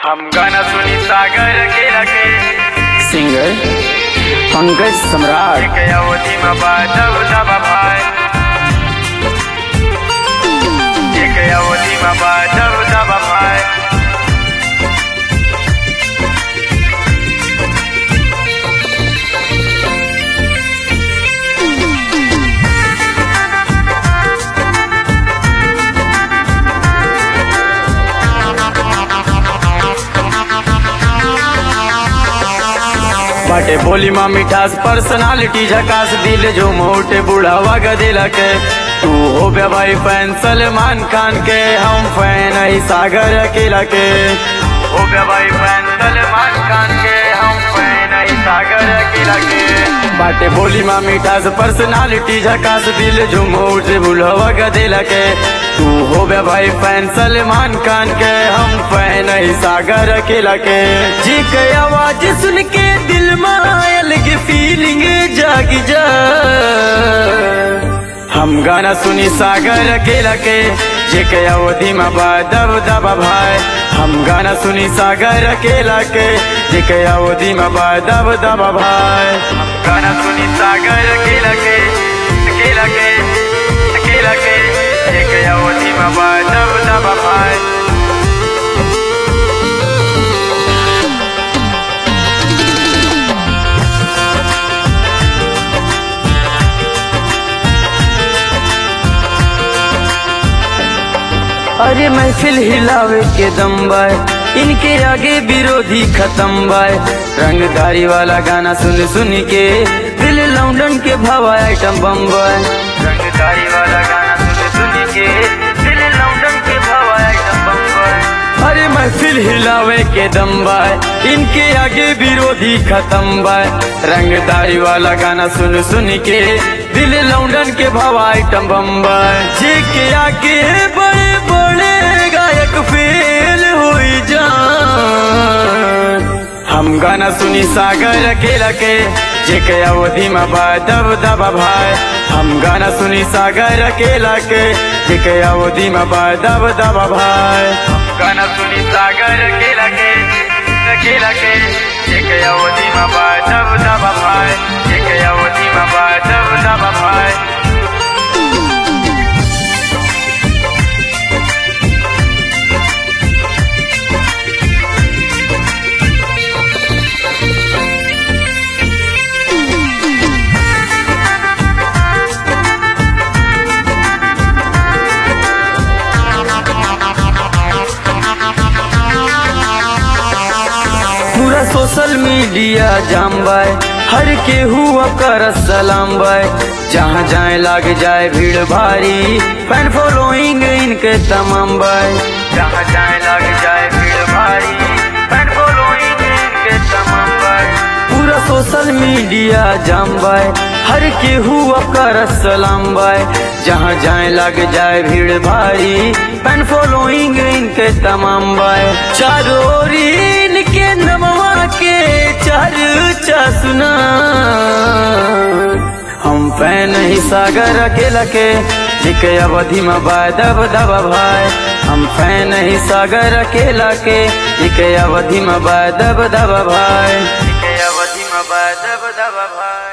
हम गाना सुनी सागर के रखे सिंगर पंकज सम्राट एक अवधि में बाजब दबा भाई एक अवधि में बाजब दबा भाई बाटे बोली माँ मिठास पर्सनालिटी झकास दिल जो मोटे बुढ़ावा गदेला के तू हो बे भाई फैन सलमान खान के हम फैन है सागर अकेला के हो बे भाई फैन सलमान खान के हम फैन है सागर अकेला के बाटे बोली माँ मिठास पर्सनालिटी झकास दिल जो मोटे बुढ़ावा गदेला के तू हो बे भाई फैन सलमान खान के हम फैन है सागर अकेला के जी के आवाज सुन के दिल में अलग फीलिंग जाग जा हम गाना सुनी सागर अकेला के जे के अवधि में दब दबा भाई हम गाना सुनी सागर अकेला के जे के अवधि में दब दबा भाई हम गाना सुनी सागर अकेला के अकेला के अकेला के जे के अवधि में दब दबा भाई अरे महफिल हिलावे के दम बाय इनके आगे विरोधी खत्म बाय रंगदारी वाला गाना सुन सुन के दिल लौंडन के भवा आइटम बम बाय रंगदारी वाला गाना सुन सुन के दिल लौंडन के भवा आइटम बम बाय अरे महफिल हिलावे के दम बाय इनके आगे विरोधी खत्म बाय रंगदारी वाला गाना सुन सुन के दिल लौंडन के भवा आइटम बम बाय जे के आगे बड़े बड़े गायक फेल हो जान हम गाना सुनी सागर अकेला के जे के अवधि में दब दबा भाई हम गाना सुनी सागर अकेला के जे के अवधि में दब दबा भाई हम गाना सुनी सागर अकेला के अकेला के एक अवधि में दब दबा भाई एक अवधि में दब दबा भाई पूरा सोशल मीडिया जाम बाय हर के हुआ कर सलाम बाय जहाँ जाए लाग जाए भीड़ भारी फैन फॉलोइंग इनके तमाम बाय जहाँ जाए लग जाए भीड़ भारी फैन फॉलोइंग इनके तमाम बाय पूरा सोशल मीडिया जाम बाय हर के हुआ कर सलाम बाय जहाँ जाए लग जाए भीड़ भारी फैन फॉलोइंग इनके तमाम बाय चारों ओर इनके नमवा के चर्चा सुना हम फैन ही सागर अकेला के जिके अवधि में दब दबा भाई हम फैन ही सागर अकेला के जिके अवधि में दब दबा भाई एक अवधि में दब दबा भाई